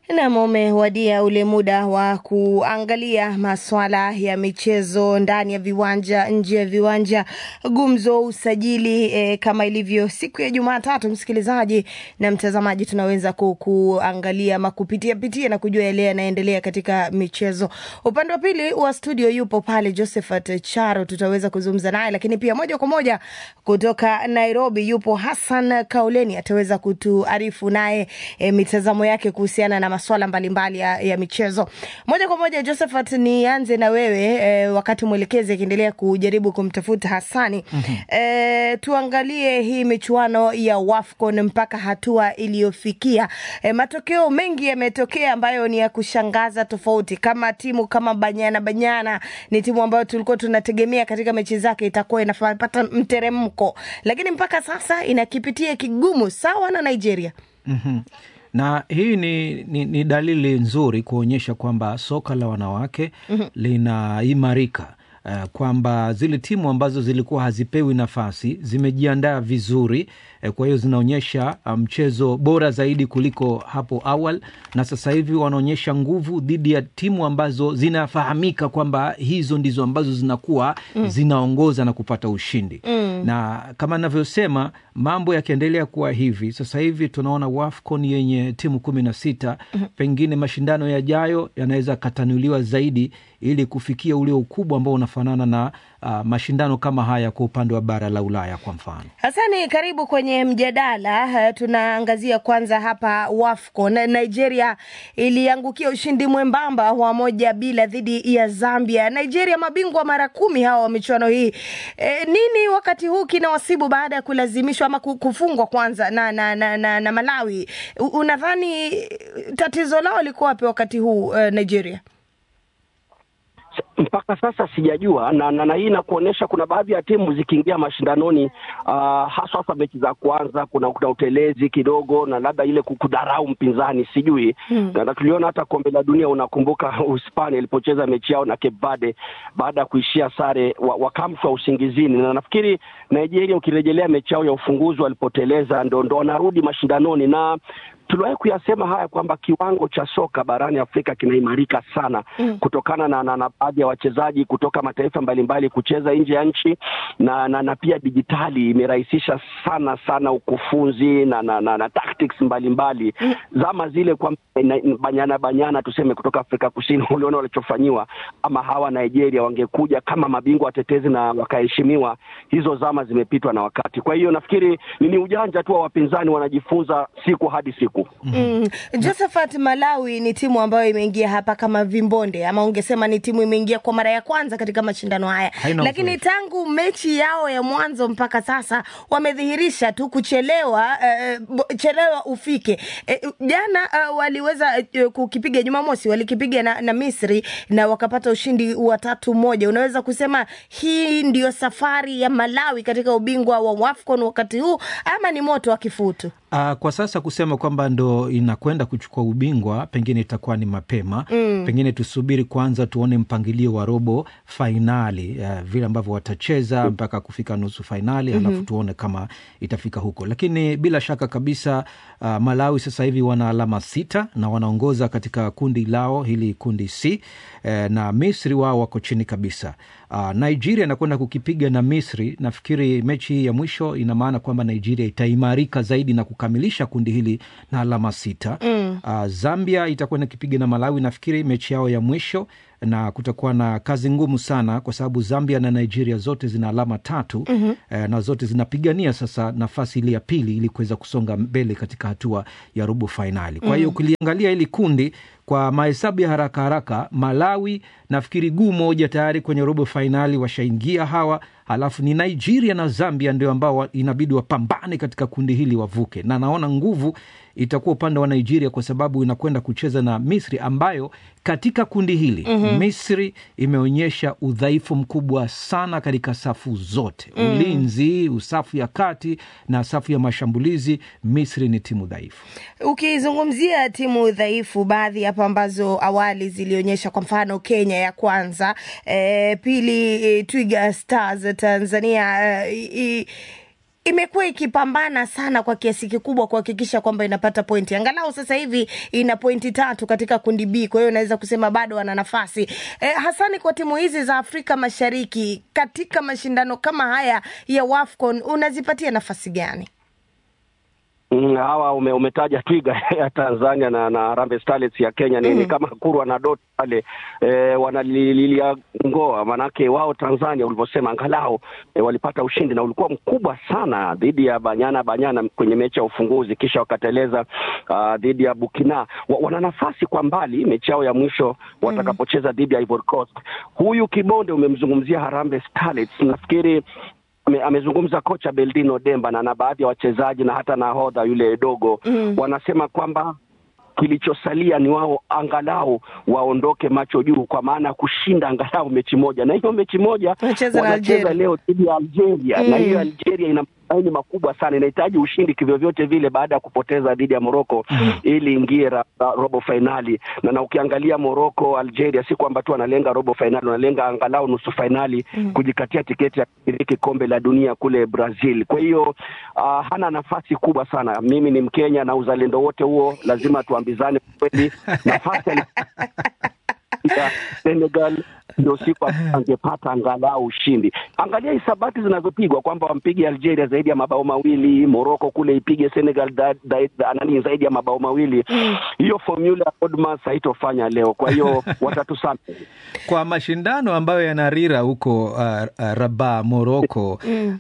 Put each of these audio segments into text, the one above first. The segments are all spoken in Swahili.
Nam, umewadia ule muda wa kuangalia maswala ya michezo ndani ya viwanja, nje ya viwanja, gumzo, usajili e, kama ilivyo siku ya Jumatatu, msikilizaji na mtazamaji, tunaweza ku, kuangalia ama kupitia pitia na kujua yale yanaendelea katika michezo. Upande wa pili wa studio yupo pale Josephat Charo, tutaweza kuzungumza naye, lakini pia moja kwa moja kutoka Nairobi yupo Hassan Kauleni, ataweza kutuarifu naye e, mitazamo yake kuhusiana na maswala mbalimbali ya, ya michezo. Moja kwa moja, Josephat, nianze na wewe e, wakati mwelekezi akiendelea kujaribu kumtafuta Hassani. mm-hmm. E, tuangalie hii michuano ya WAFCON mpaka hatua iliyofikia. E, matokeo mengi yametokea ambayo ni ya kushangaza tofauti, kama timu kama Banyana Banyana ni timu ambayo tulikuwa tunategemea katika mechi zake itakuwa inapata mteremko, lakini mpaka sasa inakipitia kigumu sawa na Nigeria. mm-hmm na hii ni, ni, ni dalili nzuri kuonyesha kwamba soka la wanawake mm-hmm. linaimarika uh, kwamba zile timu ambazo zilikuwa hazipewi nafasi zimejiandaa vizuri uh, kwa hiyo zinaonyesha mchezo um, bora zaidi kuliko hapo awali, na sasa hivi wanaonyesha nguvu dhidi ya timu ambazo zinafahamika kwamba hizo ndizo ambazo zinakuwa mm. zinaongoza na kupata ushindi mm. na kama navyosema mambo yakiendelea kuwa hivi sasa hivi tunaona WAFCON yenye timu kumi na sita mm-hmm. pengine mashindano yajayo yanaweza katanuliwa zaidi ili kufikia ule ukubwa ambao unafanana na uh, mashindano kama haya kwa upande wa bara la Ulaya kwa mfano. Hasani, karibu kwenye mjadala. Uh, tunaangazia kwanza hapa WAFCON. Nigeria iliangukia ushindi mwembamba wa moja bila dhidi ya Zambia. Nigeria mabingwa mara kumi hawa wa michuano hii. E, nini wakati huu kinawasibu baada ya kulazimishwa ama kufungwa kwanza na, na, na, na, na Malawi? Unadhani tatizo lao liko wapi wakati huu uh, Nigeria? mpaka sasa sijajua na, na, na hii inakuonyesha kuna baadhi ya timu zikiingia mashindanoni uh, haswa hasa mechi za kwanza kuna, kuna utelezi kidogo na labda ile kudharau mpinzani sijui hmm. na, na tuliona hata kombe la dunia unakumbuka Uhispania ilipocheza mechi yao na Cape Verde baada ya kuishia sare wakamshwa usingizini na nafikiri Nigeria ukirejelea mechi yao ya ufunguzi walipoteleza ndo, ndo wanarudi mashindanoni na tuliwahi kuyasema haya kwamba kiwango cha soka barani Afrika kinaimarika sana mm. kutokana na, na, na baadhi ya wachezaji kutoka mataifa mbalimbali kucheza nje ya nchi na, na, na pia dijitali imerahisisha sana sana ukufunzi na, na, na, na tactics mbalimbali mm. zama zile kwa banyana banyana tuseme kutoka Afrika Kusini uliona walichofanyiwa, ama hawa Nigeria wangekuja kama mabingwa watetezi na wakaheshimiwa, hizo zama zimepitwa na wakati. Kwa hiyo nafikiri ni ujanja tu wa wapinzani, wanajifunza siku hadi siku. Mm. Josephat, Malawi ni timu ambayo imeingia hapa kama vimbonde ama ungesema ni timu imeingia kwa mara ya kwanza katika mashindano haya, lakini tangu mechi yao ya mwanzo mpaka sasa wamedhihirisha tu kuchelewa, uh, chelewa ufike. Jana uh, waliweza uh, kukipiga Jumamosi, walikipiga na, na Misri na wakapata ushindi wa tatu moja. Unaweza kusema hii ndio safari ya Malawi katika ubingwa wa WAFCON wakati huu ama ni moto wa kifutu? Uh, kwa sasa kusema kwamba ndo inakwenda kuchukua ubingwa pengine itakuwa ni mapema mm. Pengine tusubiri kwanza tuone mpangilio wa robo fainali uh, vile ambavyo watacheza mpaka kufika nusu fainali mm-hmm. Alafu tuone kama itafika huko, lakini bila shaka kabisa uh, Malawi sasa hivi wana alama sita na wanaongoza katika kundi lao hili kundi C eh, na Misri wao wako chini kabisa. Uh, Nigeria inakwenda kukipiga na Misri. Nafikiri mechi hii ya mwisho ina maana kwamba Nigeria itaimarika zaidi na kukamilisha kundi hili na alama sita. mm. Uh, Zambia itakwenda kipiga na Malawi, nafikiri mechi yao ya mwisho na kutakuwa na kazi ngumu sana kwa sababu Zambia na Nigeria zote zina alama tatu mm-hmm. eh, na zote zinapigania sasa nafasi ile ya pili ili kuweza kusonga mbele katika hatua ya robo fainali. Kwa hiyo mm-hmm. ukiliangalia hili kundi kwa mahesabu ya haraka haraka, Malawi nafikiri guu moja tayari kwenye robo fainali washaingia hawa, halafu ni Nigeria na Zambia ndio ambao inabidi wapambane katika kundi hili wavuke, na naona nguvu itakuwa upande wa Nigeria kwa sababu inakwenda kucheza na Misri ambayo katika kundi hili mm-hmm. Misri imeonyesha udhaifu mkubwa sana katika safu zote mm. Ulinzi, safu ya kati na safu ya mashambulizi. Misri ni timu dhaifu. Ukizungumzia timu dhaifu, baadhi hapa ambazo awali zilionyesha, kwa mfano Kenya ya kwanza, e, pili e, Twiga Stars Tanzania e, imekuwa ikipambana sana kwa kiasi kikubwa kuhakikisha kwamba inapata pointi. Angalau sasa hivi ina pointi tatu katika kundi B, kwa hiyo naweza kusema bado wana nafasi e, hasani kwa timu hizi za Afrika Mashariki katika mashindano kama haya ya WAFCON unazipatia nafasi gani? Mm, hawa ume, umetaja Twiga ya Tanzania na na Harambee Starlets ya Kenya ni, Mm. ni kama kurwa na dot pale e, wanalilia ngoa, manake wao Tanzania ulivyosema, angalau e, walipata ushindi na ulikuwa mkubwa sana dhidi ya Banyana Banyana kwenye mechi ya ufunguzi, kisha wakateleza ah, dhidi ya Burkina. Wa, wana nafasi kwa mbali mechi yao ya mwisho watakapocheza dhidi ya Ivory Coast. Huyu Kibonde umemzungumzia Harambee Starlets, nafikiri ame- amezungumza kocha Beldino Demba na na baadhi ya wachezaji na hata nahodha yule dogo Mm. wanasema kwamba kilichosalia ni wao angalau waondoke macho juu, kwa maana ya kushinda angalau mechi moja, na hiyo mechi moja Wanacheza na wanacheza Algeria. leo dhidi ya Algeria Mm. na hiyo Algeria ina matumaini makubwa sana, inahitaji ushindi kivyovyote vile baada ya kupoteza dhidi ya Morocco ili ingie ra- ra- robo fainali. Na, na ukiangalia Morocco, Algeria si kwamba tu wanalenga robo fainali, wanalenga angalau nusu fainali kujikatia tiketi ya kushiriki kombe la dunia kule Brazil. Kwa hiyo ah, hana nafasi kubwa sana. Mimi ni Mkenya na uzalendo wote huo lazima tuambizane kweli, nafasi ali- ya Senegal ndio siku ambayo angepata angalau ushindi. Angalia hisabati zinazopigwa kwamba wampige Algeria zaidi ya mabao mawili, Morocco kule ipige Senegal da, da, da, nani zaidi ya mabao mawili. Hiyo formula ya Odmas haitofanya leo, kwa hiyo watatusamehe. kwa mashindano ambayo yanarira huko uh, uh, Rabat, Moroko,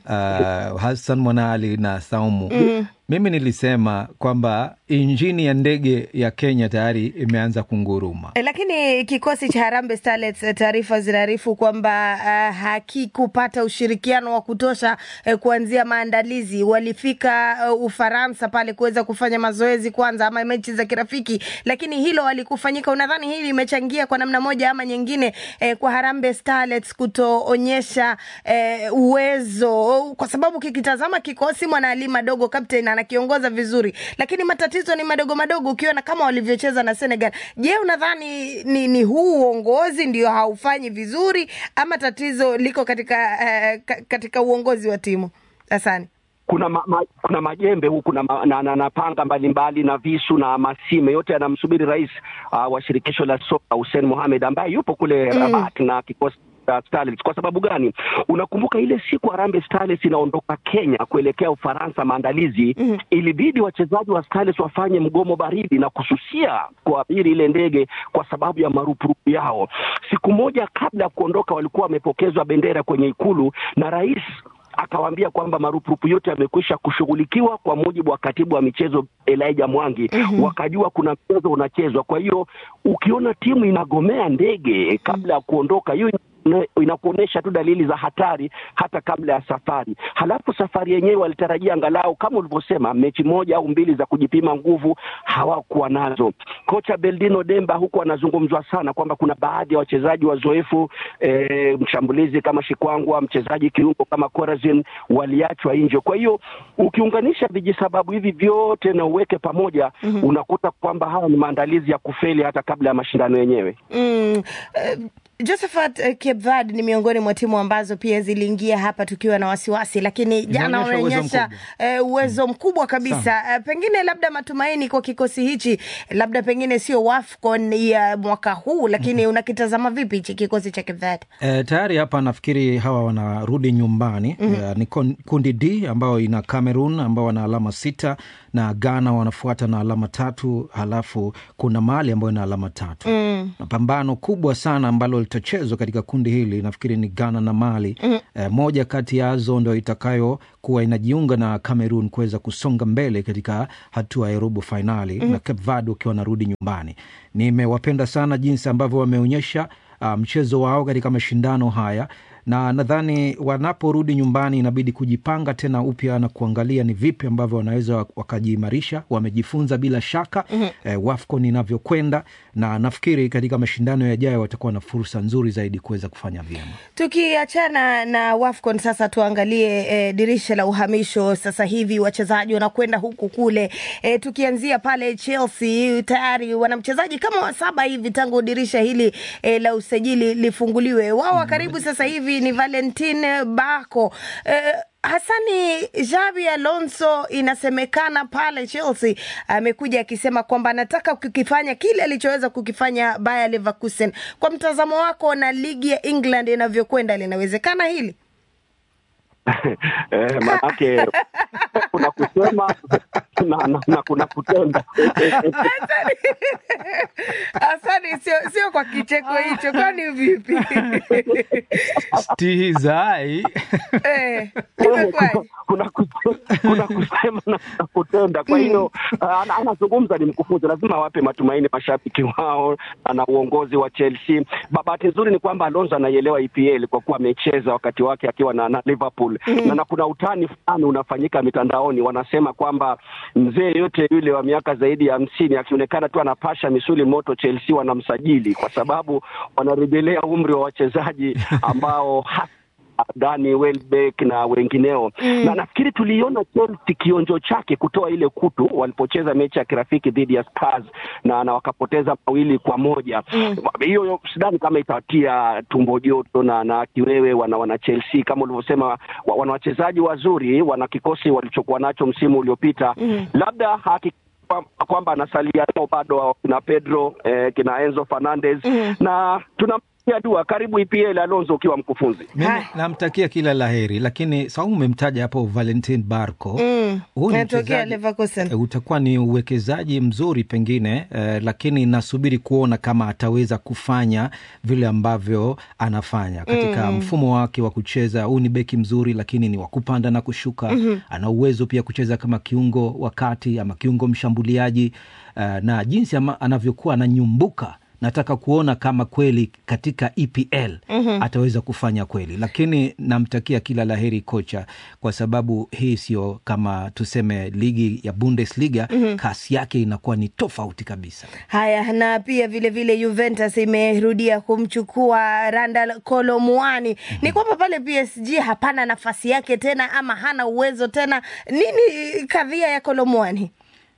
uh, Hassan Mwanali na Saumu. Mimi nilisema kwamba injini ya ndege ya Kenya tayari imeanza kunguruma. E, lakini kikosi cha Harambee Starlets eh, taarifa zinaarifu kwamba uh, hakikupata ushirikiano wa kutosha eh, kuanzia maandalizi. Walifika uh, Ufaransa pale kuweza kufanya mazoezi kwanza ama mechi za kirafiki, lakini hilo halikufanyika. Unadhani hili limechangia kwa namna moja ama nyingine eh, kwa Harambee Starlets kutoonyesha eh, uwezo, kwa sababu kikitazama kikosi Mwanaali Madogo captain anakiongoza vizuri, lakini matatizo ni madogo madogo, ukiona kama walivyocheza na Senegal. Je, unadhani ni, ni huu uongozi ndio haufanyi vizuri ama tatizo liko katika eh, ka- katika uongozi wa timu? Asante. kuna ma, ma, kuna majembe huku na, ma- na, na, na panga mbalimbali na visu na masime yote yanamsubiri rais uh, wa shirikisho la soka Hussein Mohamed ambaye yupo kule Rabat na kikosi cha Starlets. Kwa sababu gani? Unakumbuka ile siku Harambee Starlets inaondoka Kenya kuelekea Ufaransa maandalizi, ilibidi wachezaji wa Starlets wafanye mgomo baridi na kususia kuabiri ile ndege kwa sababu ya marupurupu yao. Siku moja kabla ya kuondoka, walikuwa wamepokezwa bendera kwenye ikulu na rais akawaambia kwamba marupurupu yote yamekwisha kushughulikiwa kwa mujibu wa katibu wa michezo Elijah Mwangi. Wakajua kuna mchezo unachezwa. Kwa hiyo ukiona timu inagomea ndege kabla ya kuondoka, hiyo ina- inakuonyesha tu dalili za hatari hata kabla ya safari. Halafu safari yenyewe walitarajia angalau kama ulivyosema, mechi moja au mbili za kujipima nguvu, hawakuwa nazo. Kocha Beldino Demba huku anazungumzwa sana kwamba kuna baadhi ya wachezaji wazoefu e, mshambulizi kama Shikwangwa, mchezaji kiungo kama Corazin waliachwa nje. Kwa hiyo ukiunganisha vijisababu hivi vyote na uweke pamoja, unakuta kwamba haya ni maandalizi ya kufeli hata kabla ya mashindano yenyewe. Mm, eh, Josephat eh, Cape Verde ni miongoni mwa timu ambazo pia ziliingia hapa tukiwa na wasiwasi, lakini jana Inaonyesha uwezo wameonyesha mkubwa. eh, uwezo mkubwa kabisa. Eh, pengine labda matumaini kwa kikosi hichi, labda pengine sio WAFCON ya mwaka huu, lakini unakitazama vipi hichi kikosi cha Cape Verde? E, tayari hapa nafikiri hawa wanarudi nyumbani mm-hmm. ni kon- kundi D ambayo ina Cameroon ambao wana alama sita na Ghana wanafuata na alama tatu, halafu kuna Mali ambayo ina alama tatu mm. na pambano kubwa sana ambalo litachezwa katika kundi hili nafikiri ni Ghana na Mali mm. e, moja kati yazo ndo itakayo kuwa inajiunga na Cameroon kuweza kusonga mbele katika hatua ya robo fainali mm. na Cape Verde wakiwa wanarudi nyumbani. Nimewapenda sana jinsi ambavyo wameonyesha uh, mchezo wao katika mashindano haya na nadhani wanaporudi nyumbani inabidi kujipanga tena upya na kuangalia ni vipi ambavyo wanaweza wak- wakajiimarisha. Wamejifunza bila shaka mm-hmm. eh, WAFCON inavyokwenda, na nafikiri katika mashindano yajayo watakuwa na fursa nzuri zaidi kuweza kufanya vyema. Tukiachana na WAFCON sasa tuangalie eh, dirisha la uhamisho sasa hivi wachezaji wanakwenda huku kule. Eh, tukianzia pale Chelsea tayari wana mchezaji kama wa saba hivi tangu dirisha hili eh, la usajili lifunguliwe. Wao wa karibu sasa hivi ni Valentin Bako. Eh, Hasani Xabi Alonso inasemekana pale Chelsea amekuja akisema kwamba anataka kukifanya kile alichoweza kukifanya Bayer Leverkusen. Kwa mtazamo wako na ligi ya England inavyokwenda, linawezekana hili? eh, manake kuna kusema na, na, na kuna kutenda Hasani, Hasani sio sio kwa kicheko hicho, kwani vipi? stihizai Eh, imekuwaje? kuna, kuna, kuna kusema na kuna kutenda. Kwa hiyo uh, ana- anazungumza ni mkufunzi, lazima awape matumaini mashabiki wao na uongozi wa Chelsea. Ba- Bahati nzuri ni kwamba Alonso anaielewa EPL kwa kuwa amecheza wakati wake akiwa na, na Liverpool na, na kuna utani fulani unafanyika mitandaoni, wanasema kwamba mzee yote yule wa miaka zaidi ya hamsini akionekana tu anapasha misuli moto, Chelsea wanamsajili kwa sababu wanarejelea umri wa wachezaji ambao hasa Dani Welbeck na wengineo mm. na nafikiri tuliona Chelsea kionjo chake kutoa ile kutu walipocheza mechi ya kirafiki dhidi ya Spurs na, na wakapoteza mawili kwa moja hiyo mm. sidhani kama itawatia tumbo joto na, na kiwewe wana, wana Chelsea kama ulivyosema wa- wana wachezaji wazuri wana kikosi walichokuwa nacho msimu uliopita mm. labda haki kwa- kwamba anasalia nao bado kina Pedro eh, kina Enzo Fernandez mm. na tunampigia dua karibu EPL Alonso ukiwa mkufunzi mimi Hai. namtakia kila laheri, lakini Saumu umemtaja hapo Valentin Barco Mm, Huyu ni anatokea mchezaji- Leverkusen. eh, utakuwa ni uwekezaji mzuri pengine eh, lakini nasubiri kuona kama ataweza kufanya vile ambavyo anafanya katika mfumo wake wa kucheza. Huu ni beki mzuri, lakini ni wa kupanda na kushuka. Ana uwezo pia kucheza kama kiungo wa kati ama kiungo mshambuliaji eh, na jinsi ama, anavyokuwa ananyumbuka nataka kuona kama kweli katika EPL ataweza kufanya kweli, lakini namtakia kila laheri kocha, kwa sababu hii sio kama tuseme ligi ya Bundesliga. Kasi yake inakuwa ni tofauti kabisa. Haya, na pia vile vile Juventus imerudia kumchukua Randal Kolomuani. Ni kwamba pale PSG hapana nafasi yake tena, ama hana uwezo tena. Nini kadhia ya Kolomuani?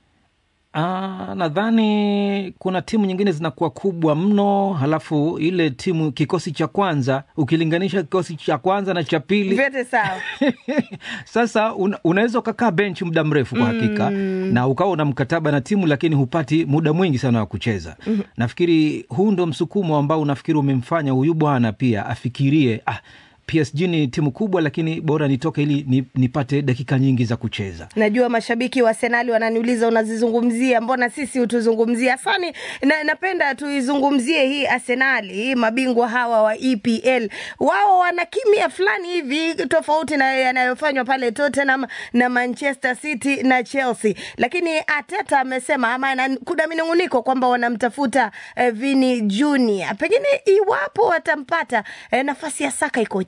Ah, nadhani kuna timu nyingine zinakuwa kubwa mno, halafu ile timu kikosi cha kwanza ukilinganisha kikosi cha kwanza na cha pili Vyote sawa. Sasa una, unaweza ukakaa bench muda mrefu kwa hakika na ukawa una mkataba na timu lakini hupati muda mwingi sana wa kucheza. Nafikiri huu ndo msukumo ambao unafikiri umemfanya huyu bwana pia afikirie ah, PSG ni timu kubwa, lakini bora nitoke ili ni- nipate dakika nyingi za kucheza. Najua mashabiki wa Arsenali wananiuliza unazizungumzia, mbona sisi hutuzungumzia? Sani na, napenda tuizungumzie hii Arsenali, hii mabingwa hawa wa EPL. Wao wana kimya fulani hivi tofauti na yanayofanywa pale Tottenham na Manchester City na Chelsea, lakini Ateta amesema ama ana- kuna minunguniko kwamba wanamtafuta eh, Vini Junior, pengine iwapo watampata eh, nafasi ya Saka ikoje?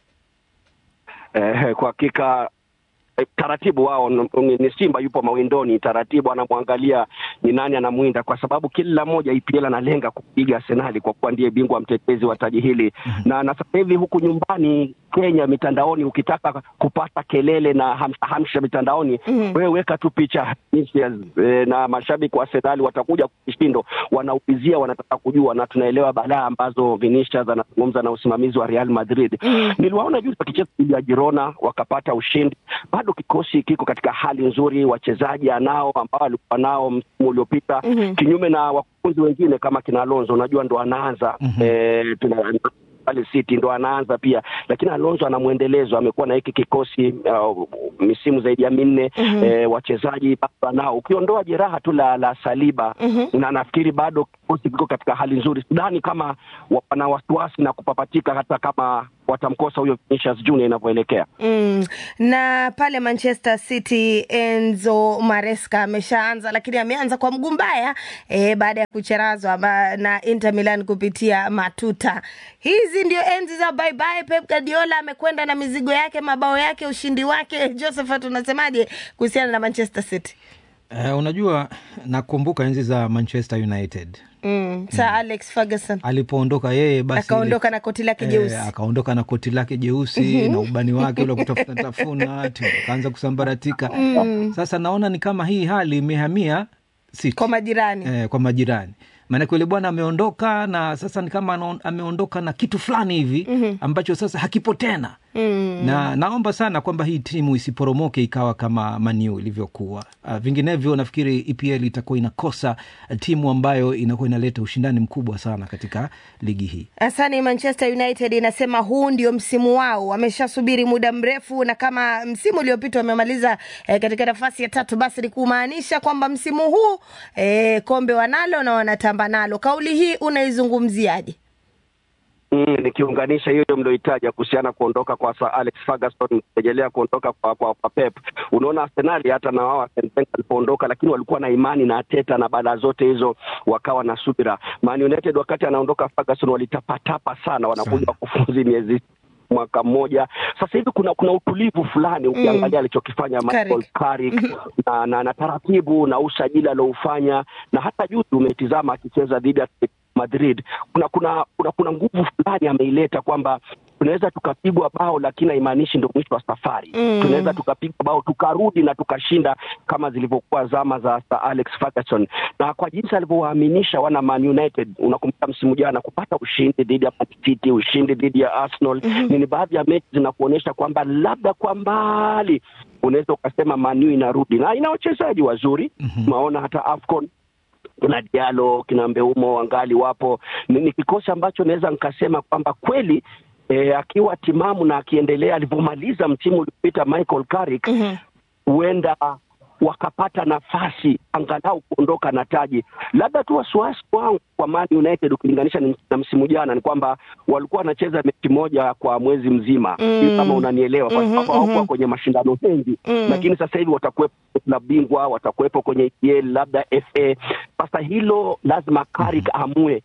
eh, kwa hakika eh, taratibu wao n- ni ni Simba yupo mawindoni, taratibu anamwangalia ni nani anamwinda, kwa sababu kila mmoja EPL analenga kupiga Arsenali kwa kuwa ndiye bingwa mtetezi wa taji hili na na sasa hivi huku nyumbani Kenya mitandaoni, ukitaka kupata kelele na hamsha, hamsha mitandaoni wewe weka tu picha Vinicius, eh, na mashabiki wa Arsenali watakuja kwa kishindo, wanaulizia, wanataka kujua, na tunaelewa balaa ambazo Vinicius anazungumza na usimamizi wa Real Madrid. Niliwaona juzi wakicheza dhidi ya Girona wakapata ushindi. Bado kikosi kiko katika hali nzuri, wachezaji anao ambao alikuwa nao msimu uliopita, kinyume na wakufunzi wengine kama kina Alonso, unajua ndo anaanza eh, tuna- pale City ndo anaanza pia, lakini Alonso ana mwendelezo, amekuwa na hiki kikosi uh, misimu zaidi ya minne eh, wachezaji bado anao, ukiondoa jeraha tu la, la Saliba na nafikiri bado kikosi kiko katika hali nzuri. Sidhani kama wana wasiwasi na kupapatika hata kama watamkosa huyo Vinicius Junior inavyoelekea. Mm. Na pale Manchester City Enzo Maresca ameshaanza, lakini ameanza kwa mguu mbaya e, baada ya kucherazwa ma- na Inter Milan kupitia matuta. Hizi ndio enzi za bye bye. Pep Guardiola amekwenda na mizigo yake, mabao yake, ushindi wake. Josephat, unasemaje kuhusiana na Manchester City? Eh, unajua nakumbuka enzi za Manchester United Mm. Sir Alex Ferguson alipoondoka yeye basi akaondoka na koti lake jeusi. Eh, akaondoka na koti lake jeusi na ubani wake ule wa kutafuta tafuna timu akaanza kusambaratika. Sasa naona ni kama hii hali imehamia City. kwa majirani eh, kwa majirani maanake yule bwana ameondoka na sasa ni kama anaon- ameondoka na kitu fulani hivi ambacho sasa hakipo tena mm. na naomba sana kwamba hii timu isiporomoke ikawa kama Maniu ilivyokuwa. Uh, vinginevyo nafikiri EPL itakuwa inakosa timu ambayo inakuwa inaleta ushindani mkubwa sana katika ligi hii. Asani, Manchester United inasema huu ndio msimu wao, wameshasubiri muda mrefu, na kama msimu uliopita wamemaliza eh, katika nafasi ya tatu, basi ni kumaanisha kwamba msimu huu eh, kombe wanalo na wanatamba nalo. Kauli hii unaizungumziaje? Mm, nikiunganisha hiyo mlioitaja kuhusiana kuondoka kwa Sir Alex Ferguson, kurejelea kuondoka kwa, kwa, kwa Pep. Unaona Arsenali hata na wao Arsene Wenger alipoondoka, lakini walikuwa na imani na Arteta na baada zote hizo wakawa na subira. Man United wakati anaondoka Ferguson walitapatapa sana, wanakuja wakufunzi miezi mwaka mmoja sasa hivi kuna kuna utulivu fulani ukiangalia mm. alichokifanya Michael Carrick na, na, na taratibu na usajili alioufanya na hata juzi umetizama akicheza dhidi ya Madrid kuna kuna kuna, kuna nguvu fulani ameileta kwamba tunaweza tukapigwa bao lakini haimaanishi ndio mwisho wa safari mm. tunaweza tukapigwa bao tukarudi na tukashinda kama zilivyokuwa zama za Sir Alex Ferguson na kwa jinsi alivyowaaminisha wana Man United unakumbuka msimu jana kupata ushindi dhidi ya Man City ushindi dhidi ya Arsenal mm -hmm. ni baadhi ya mechi zinakuonyesha kwamba labda kwa mbali unaweza ukasema Man U inarudi na ina wachezaji wazuri mm -hmm. maona hata AFCON kina Diallo kina Mbeumo wangali wapo. Ni, ni kikosi ambacho naweza nikasema kwamba kweli e, akiwa timamu na akiendelea alivyomaliza msimu uliopita Michael Carrick huenda mm -hmm. wakapata nafasi angalau kuondoka na taji. Labda tu wasiwasi wangu kwa Man United ukilinganisha na msimu jana ni kwamba walikuwa wanacheza mechi moja kwa mwezi mzima mm. kama unanielewa, kwa sababu mm -hmm, hawakuwa kwenye mashindano mengi mm. lakini sasa hivi watakuwepo na bingwa, watakuwepo kwenye EPL labda FA. Sasa hilo lazima Carrick amue,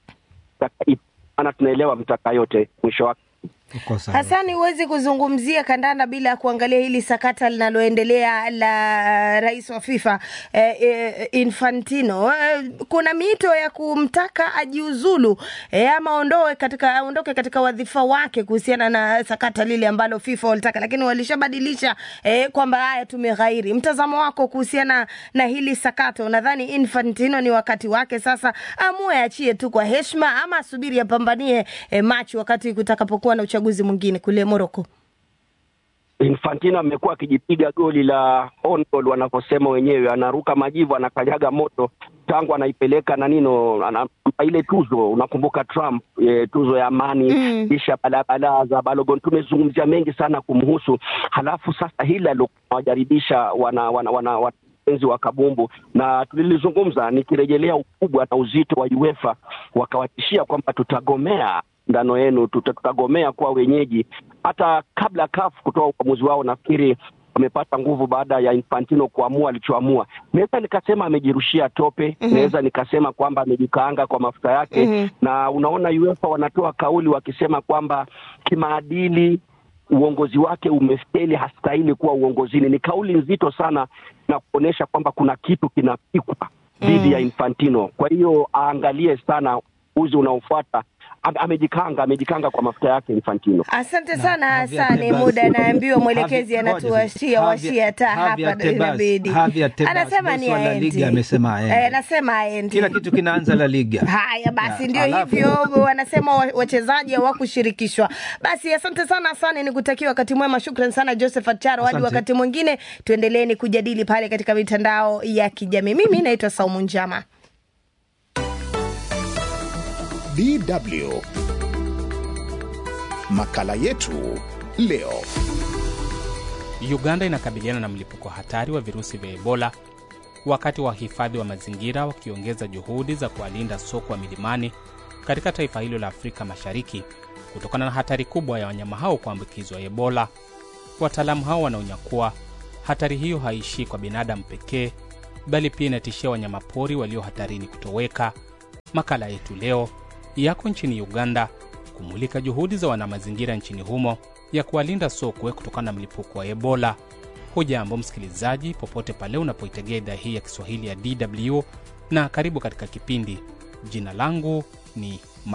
maana tunaelewa mtaka yote mwisho wake Hasani, huwezi kuzungumzia kandanda bila ya kuangalia hili sakata linaloendelea la rais wa FIFA eh, eh, Infantino. Eh, kuna miito ya kumtaka ajiuzulu eh, ama ondoe katika aondoke katika wadhifa wake kuhusiana na sakata lile ambalo FIFA walitaka, lakini walishabadilisha eh, kwamba haya tumeghairi. Mtazamo wako kuhusiana na hili sakata, unadhani Infantino ni wakati wake sasa amue achie tu kwa heshima ama asubiri apambanie eh, Machi wakati kutakapokuwa na uchaguzi mwingine kule Morocco. Infantino amekuwa akijipiga goli la on goal wanavyosema wenyewe, anaruka majivu, anakanyaga moto tangu anaipeleka na nino ana, ile tuzo unakumbuka Trump e, tuzo ya amani mm. kisha balabala za Balogun. Tumezungumzia mengi sana kumhusu, halafu sasa hili alowajaribisha wana, wana, wana, wana enzi wa kabumbu na tulilizungumza, nikirejelea ukubwa na uzito wa UEFA, wakawatishia kwamba tutagomea ndano yenu, tutagomea kuwa wenyeji. Hata kabla CAF kutoa uamuzi wao, nafikiri wamepata nguvu baada ya Infantino kuamua alichoamua. Naweza nikasema amejirushia tope, mm -hmm. Naweza nikasema kwamba amejikaanga kwa mafuta yake mm -hmm. Na unaona UEFA wanatoa kauli wakisema kwamba kimaadili uongozi wake umefeli, hastahili kuwa uongozini. Ni kauli nzito sana na kuonyesha kwamba kuna kitu kinapikwa dhidi mm. ya Infantino. Kwa hiyo aangalie sana uzi unaofuata amejikanga amejikanga kwa mafuta yake Infantino. Asante sana Hasani, muda naambiwa mwelekezi anatuwashia washia taa hapa, inabidi anasema ni aendi, amesema eh, anasema aendi, kila kitu kinaanza La Liga. Haya basi, ndio hivyo wanasema wachezaji hawakushirikishwa. Basi asante sana Hasani, nikutakia wakati mwema. Shukran sana Joseph Acharo, hadi wakati mwingine tuendeleeni kujadili pale katika mitandao ya kijamii. Mimi naitwa Saumu Njama. DW makala yetu leo. Uganda inakabiliana na mlipuko hatari wa virusi vya Ebola wakati wahifadhi wa mazingira wakiongeza juhudi za kuwalinda sokwe wa milimani katika taifa hilo la Afrika Mashariki kutokana na hatari kubwa ya wanyama hao kuambukizwa Ebola. Wataalamu hao wanaonya kuwa hatari hiyo haishii kwa binadamu pekee, bali pia inatishia wanyamapori walio hatarini kutoweka. Makala yetu leo yako nchini Uganda kumulika juhudi za wanamazingira nchini humo ya kuwalinda sokwe kutokana na mlipuko wa Ebola. Hujambo msikilizaji, popote pale unapoitegea idhaa hii ya Kiswahili ya DW na karibu katika kipindi. Jina langu ni